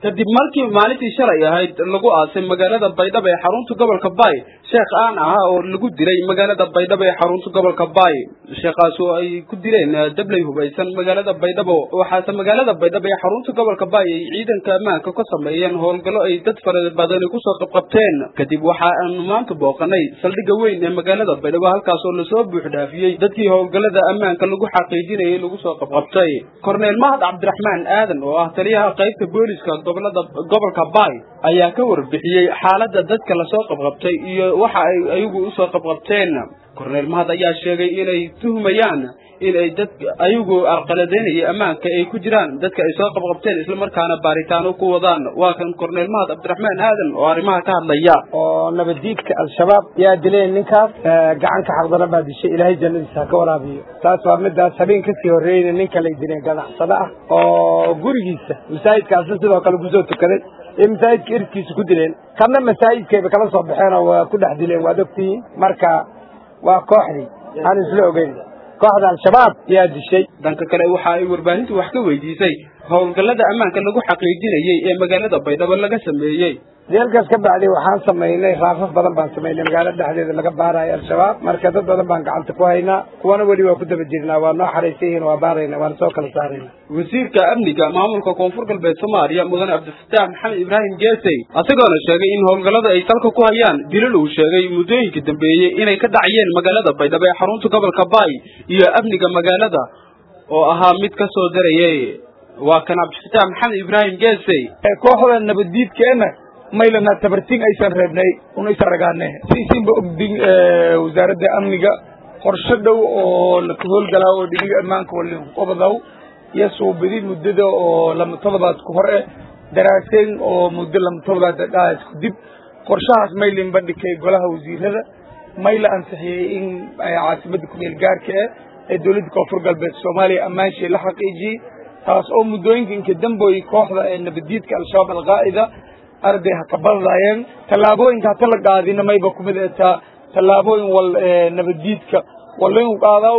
kadib markii maalintii shalay ahayd lagu aasay magaalada baydhabo ee xarunta gobolka baay sheekh aan ahaa oo lagu dilay magaalada baydhabo ee xarunta gobolka baay sheekhaas oo ay ku dileen dabley hubaysan magaalada baydhabo waxaase magaalada baydhabo ee xarunta gobolka baay ay ciidanka ammaanka ka sameeyeen howlgallo ay dad fara badani kusoo qabqabteen kadib waxa aanu maanta booqanay saldhigga weyn ee magaalada baydhabo halkaas oo lasoo buuxdhaafiyey dadkii howlgallada ammaanka lagu xaqiijinayay lagu soo qabqabtay korneel mahad cabdiraxmaan aadan oo ah taliyaha qaybta booliska gobolada gobolka baay ayaa ka warbixiyey xaaladda dadka lasoo qabqabtay iyo waxa ay ayagu usoo qabqabteen korneel mahad ayaa sheegay inay tuhmayaan in ay dad ayagu arqaladeynaya ammaanka ay ku jiraan dadka ay soo qabqabteen islamarkaana baaritaano ku wadaan waa kan korneel mahad cabdiraxmaan aadan oo arrimaha ka hadlaya oo nabaddiidka al-shabaab yaa dileen ninkaas gacanka xaqdana baa dishay ilaahay jannadiisa ha ka waraabiyo taas waa midaas habeen kasii horreeyna ninka lay dileen ganacsado ah oo gurigiisa masaajidkaasna sidoo kale kusoo tukaday ee masaajidka irkiisa ku dileen kadna masaajidkayba kala soo baxeen oo waa ku dhex dileen waad ogtihiin marka waa kooxdii aan isla ogeyn kooxda al-shabaab yaa dishay dhanka kale waxa ay warbaahintu wax ka weydiisay howlgallada ammaanka lagu xaqiijinayey ee magaalada baydhabo laga sameeyey deelkaas ka bacday waxaan samaynay raafaf badan baan samaynay magaalada dhexdeeda laga baarayo al-shabaab marka dad badan baan gacanta ku haynaa kuwana weli waa ku daba jirnaa waa noo xaraysan yihiin waa baarayna waana soo kala saarayna wasiirka amniga maamulka koonfur galbeed soomaaliya mudane cabdifataax maxamed ibraahim geesey isagoona sheegay in howlgallada ay salka ku hayaan dilal uu sheegay muddooyinka dambeeyey inay ka dhacayeen magaalada baydhabo ee xarunta gobolka baay iyo amniga magaalada oo ahaa mid ka soo darayay waa kan cabdifataax maxamed ibraahim geesey kooxda nabaddiidkeena maylana tabartin aysan reebnay unaysan ragaane siisinba ogdin wasaaradda amniga qorshe dhow oo laka howlgalaa oo dhiniga ammaanka walinqobadaw iyo suubidi muddada oo lama todobaad ku hor eh daraaseyn oo muddo lama todobaad dhaas ku dib qorshahaas maylin bandhigay golaha wasiirada mayla ansixiyey in caasimadda kumeel gaarka eh ee dowladda koonfur galbeed soomaaliya ammaanshii la xaqiijiyey taas oo muddooyinka inka damboy kooxda ee nabaddiidka al-shabaab alqaa'ida arday ha ka badadaayeen tallaabooyinka hata la qaadina mayba kumid etaa tallaabooyin wal nabaddiidka walainu qaadaw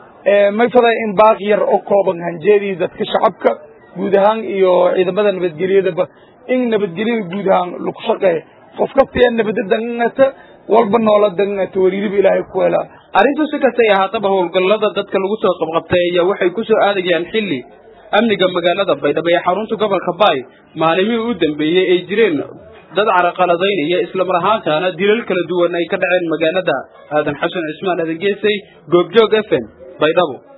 may faday in baaq yar oo kooban hanjeedii dadka shacabka guud ahaan iyo ciidamada nabadgelyadaba in nabadgelyada guud ahaan lagu shaqeeya qof kastaya nabadda dangata walba noola dangata wariiriba ilaahay ku helaa arrintu si kastay ahaataba howlgallada dadka lagu soo qabqabtay ayaa waxay ku soo aadayaan xilli amniga magaalada baydhabo ee xarunta gobolka baay maalimihii u dambeeyey ay jireen dad caraqaladaynaya islamar ahaantaana dilal kala duwan ay ka dhaceen magaalada aadan xasan cismaan aadan geesay goobjoog f m baydhabo